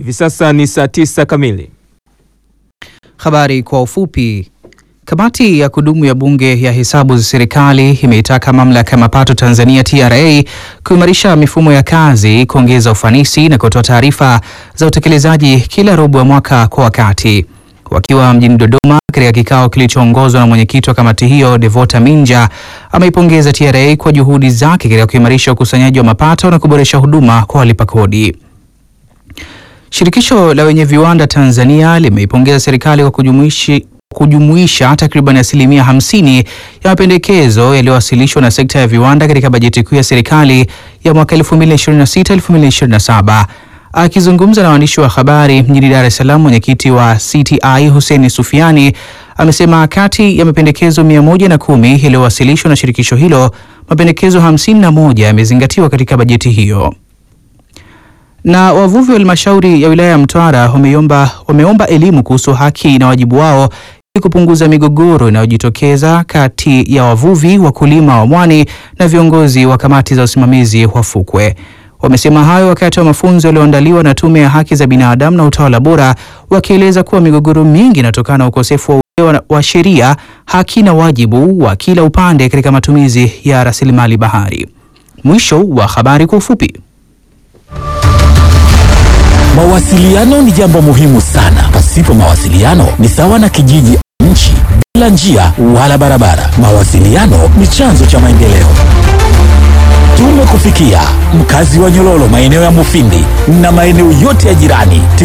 Hivi sasa ni saa tisa kamili. Habari kwa ufupi. Kamati ya kudumu ya Bunge ya hesabu za serikali imeitaka mamlaka ya mapato Tanzania TRA kuimarisha mifumo ya kazi, kuongeza ufanisi na kutoa taarifa za utekelezaji kila robo ya mwaka kwa wakati. Wakiwa mjini Dodoma katika kikao kilichoongozwa na mwenyekiti wa kamati hiyo Devota Minja ameipongeza TRA kwa juhudi zake katika kuimarisha ukusanyaji wa mapato na kuboresha huduma kwa walipa kodi. Shirikisho la wenye viwanda Tanzania limeipongeza serikali kwa kujumuishi kujumuisha takriban asilimia 50 ya mapendekezo yaliyowasilishwa na sekta ya viwanda katika bajeti kuu ya serikali ya mwaka 2026-2027. Akizungumza na waandishi wa habari mjini Dar es Salaam, mwenyekiti wa CTI Hussein Sufiani amesema kati ya mapendekezo 110 yaliyowasilishwa na shirikisho hilo, mapendekezo 51 yamezingatiwa katika bajeti hiyo na wavuvi wa halmashauri ya wilaya ya Mtwara wameomba wameomba elimu kuhusu haki na wajibu wao ili kupunguza migogoro inayojitokeza kati ya wavuvi, wakulima wa mwani na viongozi wa kamati za usimamizi wa fukwe. Wamesema hayo wakati wa mafunzo yaliyoandaliwa na Tume ya Haki za Binadamu na Utawala Bora, wakieleza kuwa migogoro mingi inatokana na ukosefu wa uelewa wa sheria, haki na wajibu wa kila upande katika matumizi ya rasilimali bahari. Mwisho wa habari kwa ufupi. Mawasiliano ni jambo muhimu sana. Pasipo mawasiliano ni sawa na kijiji, nchi bila njia wala barabara. Mawasiliano ni chanzo cha maendeleo. Tumekufikia mkazi wa Nyololo, maeneo ya Mufindi na maeneo yote ya jirani.